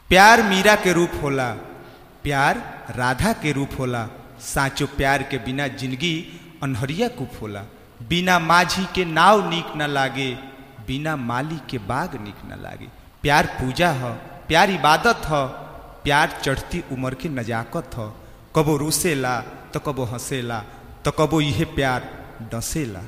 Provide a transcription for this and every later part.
प्यार मीरा के रूप होला प्यार राधा के रूप होला साचो प्यार के बिना जिंदगी अनहरिया कुप होला बिना माझी के नाव नीक न लागे बिना माली के बाग नीक न लागे प्यार पूजा ह प्यार इबादत ह प्यार चढ़ती उम्र के नजाकत ह कबो रुसेला तो कबो हंसेला तो कबो इहे प्यार डसेला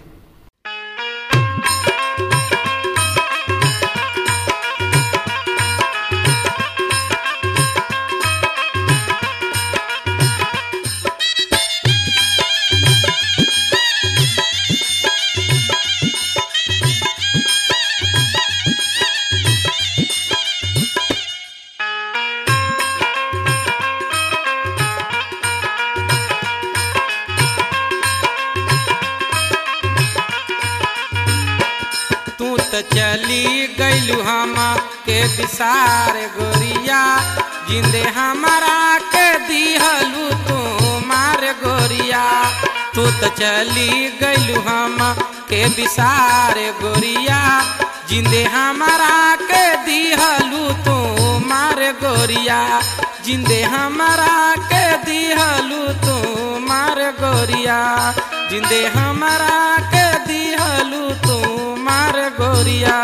तू त चली गईलू हम के विसार गोरिया जिंदे हमारा के दिहलू तू मार गोरिया तू त चली गईलू हम के विसार गोरिया जिंदे हमारा के दिहलू तू मार गोरिया जिंदे हमारा के दिहलू तू मार गोरिया जिंदे हमारा के दिहलू तू मार गोरिया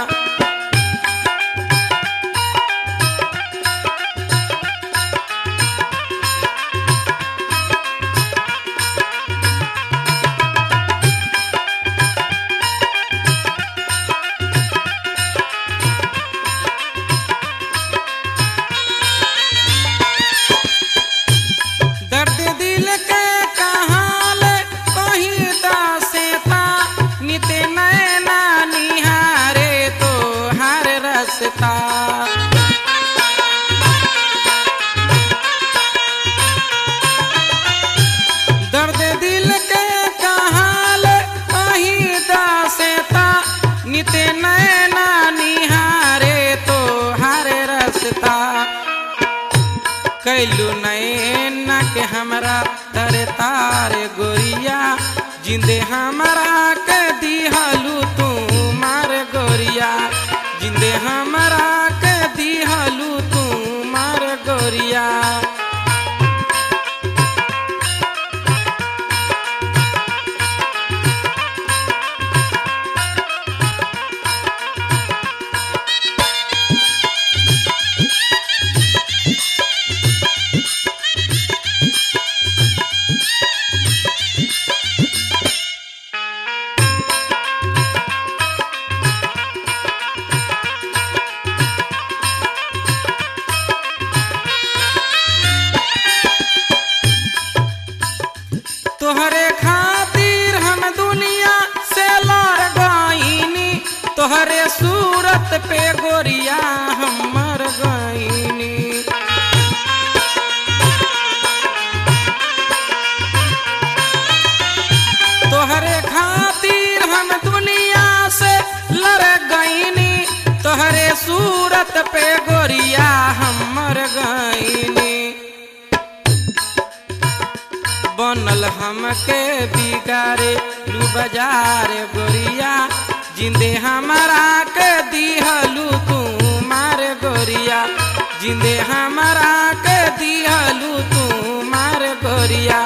दर्द दिल के कहाल कहीं दासेता नित नैना निहारे तो हर रसता दर्द दिल के कहाल कहीं दासेता नित नैना निहारे तो हर रसता कैलू नैना के हमरा तर तार गोरिया जिंदे हमरा के दिहलू तू मार गोरिया जिंदे हमरा के दिहलू तू मार गोरिया तोहरे खातिर हम दुनिया से लड़ गईनी तोहरे सूरत पे गोरिया हम मर गईनी तोहरे खातिर हम दुनिया से लड़ गईनी तोहरे सूरत पे गोरिया हम मर गईनी बनल हमके बिगारे लू बाजार गोरिया जिंदे हमारा के दिहलू तू मार गोरिया जिंदे हमारा के दिहलू तू मार गोरिया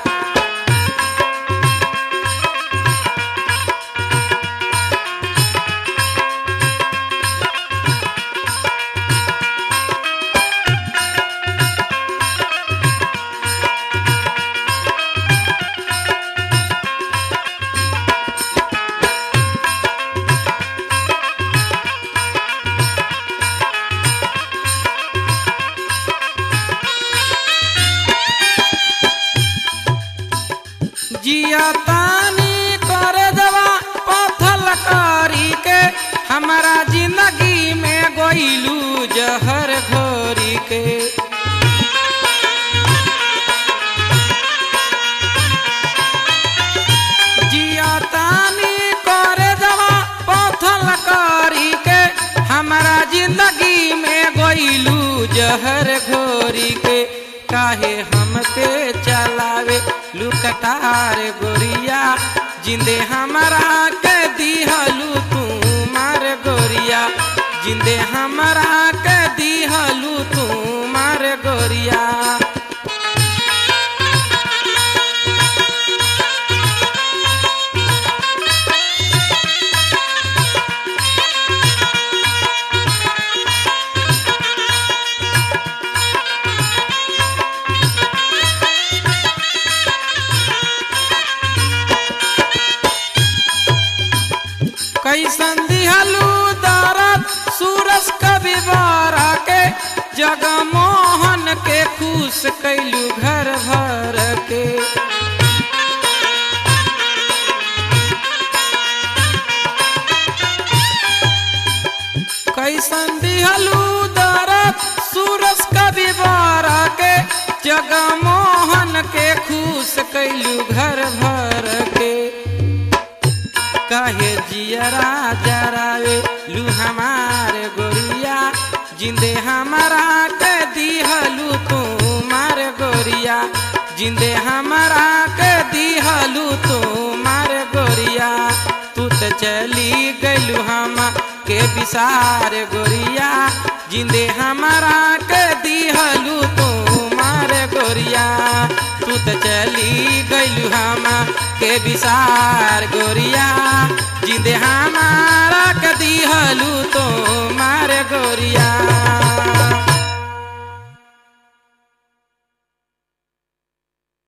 जिया तानी कर दवा पथल करी के हमारा जिंदगी में गोइलू जहर घोरी के जिया तानी कर दवा पथल करी के हमारा जिंदगी में गोइलू जहर घोरी के काहे हमके चलावे लुकटार गोरिया जिंदे हमारा के दिहलू तू मार गोरिया जिंदे हमरा के दिहलू जगमोहन के खुश कैलू घर भर के कैसन दिहलू दरद सूरज कवि बारा के जगमोहन के खुश कैलू घर भर के कहे जियरा जरावे लू हमारे गोरिया जिंदे हमारा के दिहलू तू मार गोरिया जिंदे हमारा के दिहलू तू मार गोरिया तू तो चली गलू हम के विसार गोरिया जिंदे हमारा के दिहलू तू मार गोरिया तू तो चली गलू हम के विसार गोरिया जिंदे हमारा के दिहलू तो मार गोरिया